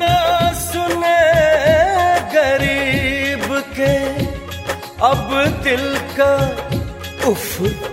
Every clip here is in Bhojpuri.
ना सुने गरीब के अब दिल का उफ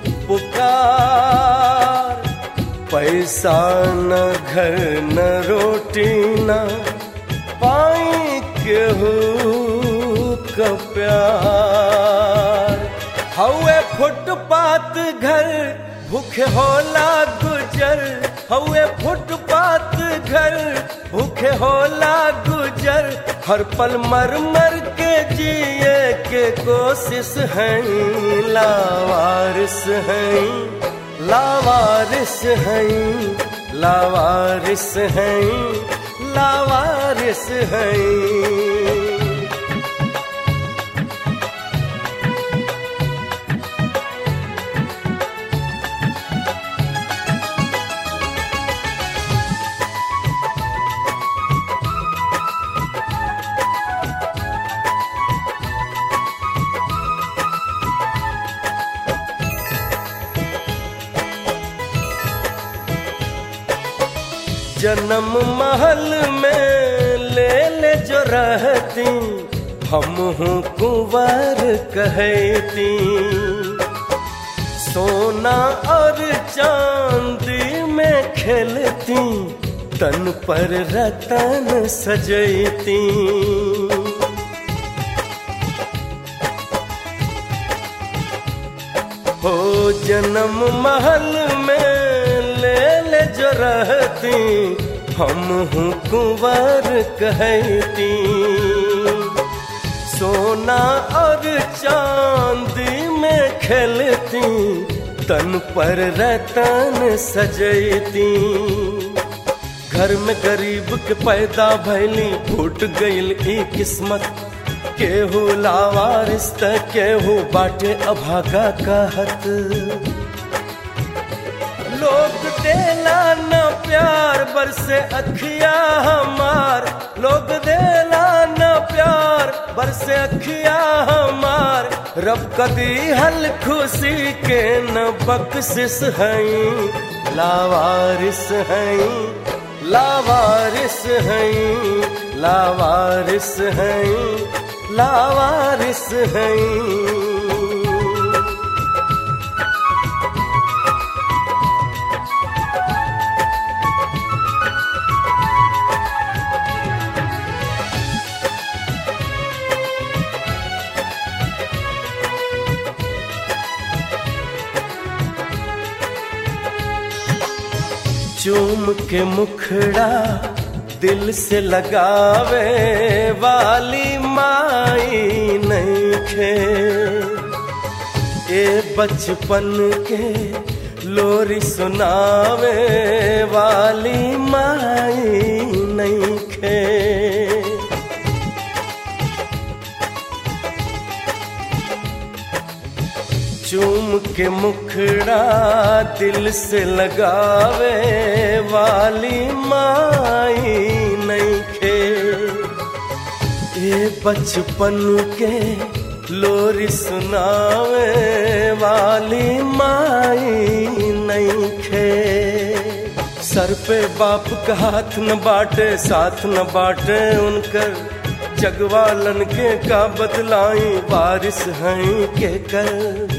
पुकार पैसा न घर न रोटी न पाई केहू का प्यार हवे फुटपाथ घर भूखे होला गुजर हवे फुटपाथ घर भूखे होला गुजर हर पल मर मर के जिए के कोशिश है लावारिस है लावारिस है लावारिस है लावारिस है जन्म महल में ले ले जो रहती हम हूँ कुंवर कहती सोना और चांदी में खेलती तन पर रतन सजती हो जन्म महल में ले ले जो रहती हम हूँ कुंवर कहती सोना और चांदी में खेलती तन पर रतन सजती घर में गरीब के पैदा भैली फूट गईल ई किस्मत केहू लावारिस त केहू बाटे अभागा कहत लोग देला न प्यार बरसे अखिया हमार लोग देला न प्यार बरसे अखिया हमार रब कदी हल खुशी के न बख्शिश हई लावारिस हई लावारिस हई लावारिस हई लावारिस हई चूम के मुखड़ा दिल से लगावे वाली माई नहीं खे ए बचपन के लोरी सुनावे वाली माई नहीं खे चूम के मुखड़ा दिल से लगावे वाली माई नहीं खे ये बचपन के लोरी सुनावे वाली माई नहीं खे सर पे बाप का हाथ न बाटे साथ न बाटे उनकर जगवालन के का बदलाई बारिश हैं के कर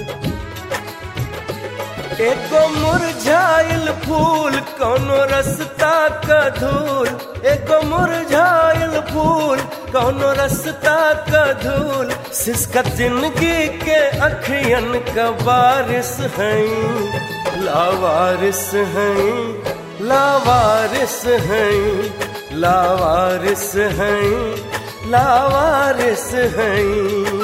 एगो मुरझाइल फूल कौनो रास्ता का धूल एगो मुरझाइल फूल कौनो रास्ता का धूल सिसका जिंदगी के अखियन का बारिश हैं लावारिस हैं लावारिस हैं लावारिस हैं लावारिस हैं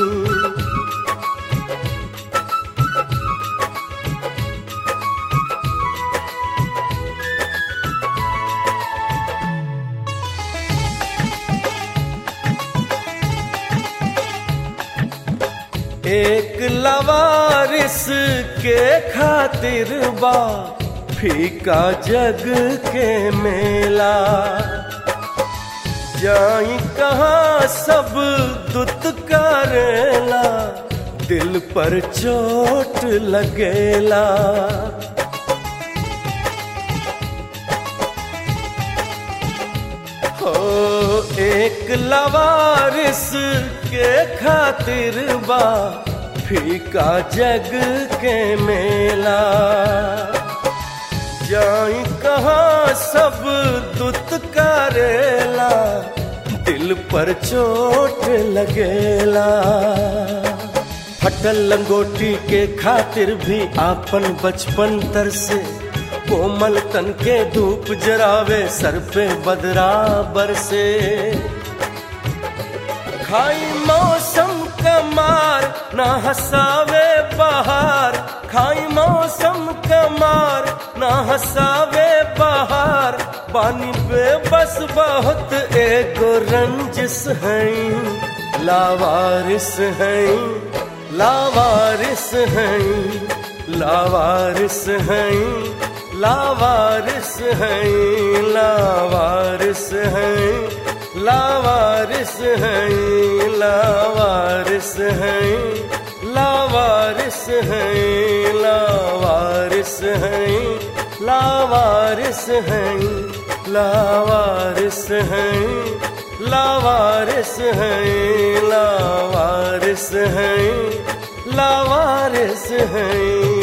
एक लवारिस के खातिर बा फीका जग के मेला जाई कहाँ सब दुत करेला दिल पर चोट लगेला हो एक लवारिस के खातिर बा फीका जग के मेला जाई कहाँ सब दुत करेला दिल पर चोट लगेला फटल लंगोटी के खातिर भी आपन बचपन तर से कोमल तन के धूप जरावे सर पे बदराबर से खाई मौसम कमार ना हसावे बहार खाई मौसम कमार ना हसावे बहार पानी पे बस बहुत एगो रंजिस हैं लावारिस हैं लावारिस हैं लावारिस हैं लावारिस हैं लावारिस हैं लावारिस हैं लावारिस हैं लावारिस हैं लावारिस हैं लावारिस हैं लावारिस हैं लावारिस हैं लावारिस हैं लावारिस हैं